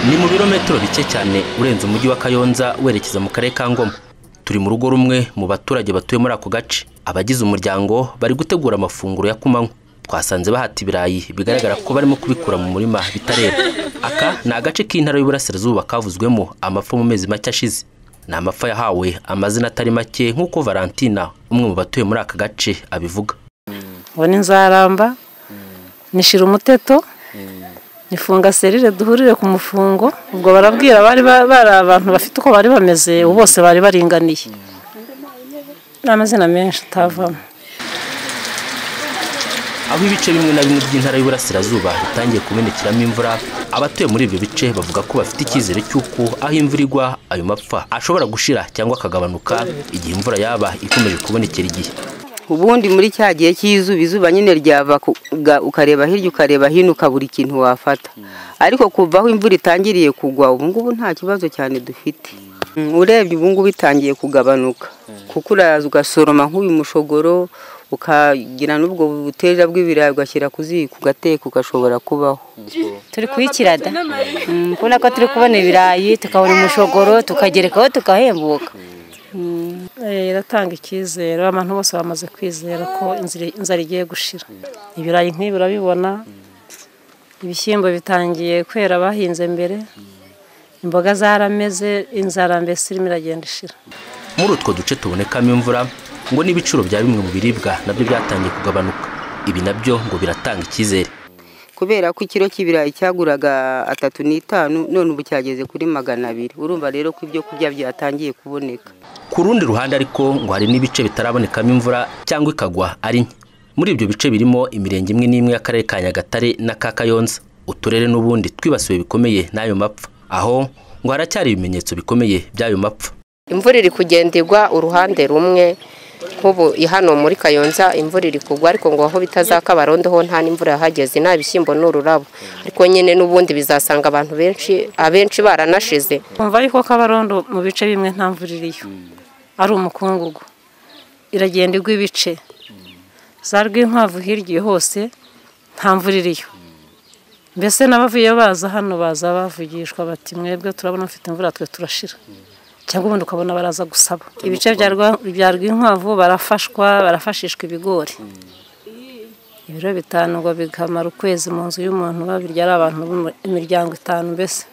ni mu birometero bike cyane urenze umujyi wa kayonza werekeza mu karere ka ngoma turi mu rugo rumwe mu baturage batuye muri ako gace abagize umuryango bari gutegura amafunguro ya kumanywa twasanze bahata ibirayi bigaragara ko barimo kubikura mu murima bitarera aka ni agace k'intara y'uburasirazuba kavuzwemo amafa mu mezi make ashize ni amafa yahawe amazina atari make nk'uko valentina umwe mu batuye muri aka gace abivuga ubu ni nzaramba nishyira umuteto nifunga serire duhurire ku mufungo ubwo barabwira bari bari abantu bafite uko bari bameze bose bari baringaniye ni amazina menshi atavamo aho ibice bimwe na bimwe by'intara y'uburasirazuba bitangiye kumenekiramo imvura abatuye muri ibyo bice bavuga ko bafite icyizere cy'uko aho imvura igwa ayo mapfa ashobora gushira cyangwa akagabanuka igihe imvura yaba ikomeje kubonekera igihe ubundi muri cya gihe cy'izuba izuba nyine ryava ukareba hirya ukareba hino ukabura ikintu wafata ariko kuva aho imvura itangiriye kugwa ubu ngubu nta kibazo cyane dufite urebye ubu ngubu itangiye kugabanuka kuko uraza ugasoroma nk'uyu mushogoro ukagira n'ubwo butera bw'ibirayi ugashyira ku ziko ugateka ugashobora kubaho turi kuyikirada kubona ko turi kubona ibirayi tukabona umushogoro tukagerekaho tukahembuka iratanga icyizere abantu bose bamaze kwizera ko inzara igiye gushira ibirayi nk'ibi urabibona ibishyimbo bitangiye kwera bahinze mbere imboga zarameze inzara mbese irimo iragenda ishira muri utwo duce tubonekamo imvura ngo n'ibiciro bya bimwe mu biribwa nabyo byatangiye kugabanuka ibi nabyo ngo biratanga icyizere kubera ko ikiro cy'ibirayi cyaguraga atatu n'itanu none ubu cyageze kuri magana abiri urumva rero ko ibyo kurya byatangiye kuboneka ku rundi ruhande ariko ngo hari n'ibice bitarabonekamo imvura cyangwa ikagwa ari nke muri ibyo bice birimo imirenge imwe n'imwe y'akarere ka nyagatare n'aka kayonza uturere n'ubundi twibasiwe bikomeye n'ayo mapfa aho ngo haracyari ibimenyetso bikomeye by'ayo mapfa imvura iri kugenderwa uruhande rumwe nk'ubu hano muri kayonza imvura iri kugwa ariko ngo aho bitazakabarondo ho nta n'imvura yahageze nta bishyimbo n'ururabo ariko nyine n'ubundi bizasanga abantu benshi abenshi baranashize kumva yuko kabarondo mu bice bimwe nta mvura iriyo ari umukungugu iragenda igwa ibice za rwinkwavu hirya hose nta mvura iriyo mbese n'abavuye baza hano baza bavugishwa bati mwebwe turabona mfite imvura twe turashira cyangwa ubundi ukabona baraza gusaba ibice bya rwinkwavu barafashwa barafashishwa ibigori ibiro bitanu ngo bikamara ukwezi mu nzu y'umuntu babirya ari abantu b'imiryango itanu mbese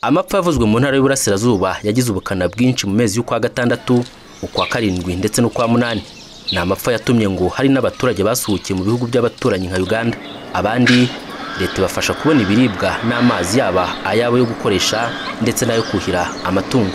amapfa yavuzwe mu ntara y'uburasirazuba yagize ubukana bwinshi mu mezi y'ukwa gatandatu ukwa karindwi ndetse n'ukwa munani ni amapfa yatumye ngo hari n'abaturage basuhukiye mu bihugu by'abaturanyi nka uganda abandi leta ibafasha kubona ibiribwa n'amazi yaba ayabo yo gukoresha ndetse n'ayo kuhira amatungo